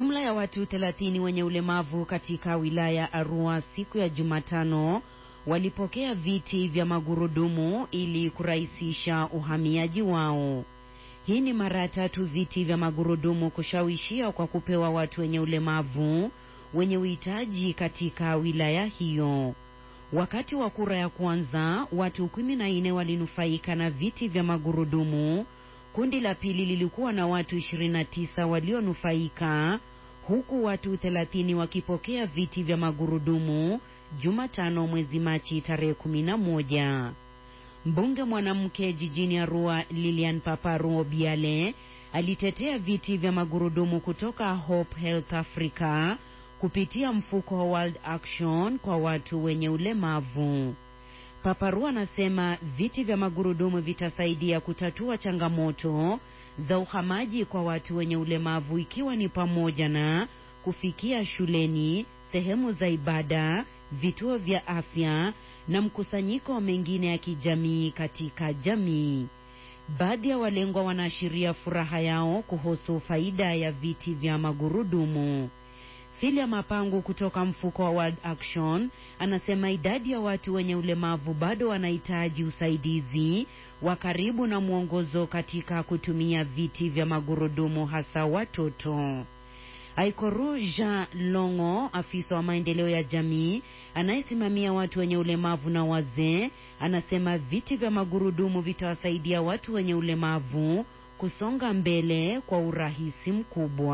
Jumla ya watu 30 wenye ulemavu katika wilaya Arua siku ya Jumatano walipokea viti vya magurudumu ili kurahisisha uhamiaji wao. Hii ni mara ya tatu viti vya magurudumu kushawishia kwa kupewa watu wenye ulemavu wenye uhitaji katika wilaya hiyo. Wakati wa kura ya kwanza, watu kumi na nne walinufaika na viti vya magurudumu. Kundi la pili lilikuwa na watu 29 walionufaika huku watu 30 wakipokea viti vya magurudumu Jumatano mwezi Machi tarehe 11. Mbunge mwanamke jijini Arua Lilian Paparu Obiale alitetea viti vya magurudumu kutoka Hope Health Africa kupitia mfuko wa World Action kwa watu wenye ulemavu. Paparu anasema viti vya magurudumu vitasaidia kutatua changamoto za uhamaji kwa watu wenye ulemavu ikiwa ni pamoja na kufikia shuleni, sehemu za ibada, vituo vya afya na mkusanyiko mengine ya kijamii katika jamii. Baadhi ya walengwa wanaashiria furaha yao kuhusu faida ya viti vya magurudumu. Filia Mapangu kutoka mfuko wa World Action anasema idadi ya watu wenye ulemavu bado wanahitaji usaidizi wa karibu na mwongozo katika kutumia viti vya magurudumu hasa watoto. Aikoru Jean Longo, afisa wa maendeleo ya jamii anayesimamia watu wenye ulemavu na wazee, anasema viti vya magurudumu vitawasaidia watu wenye ulemavu kusonga mbele kwa urahisi mkubwa.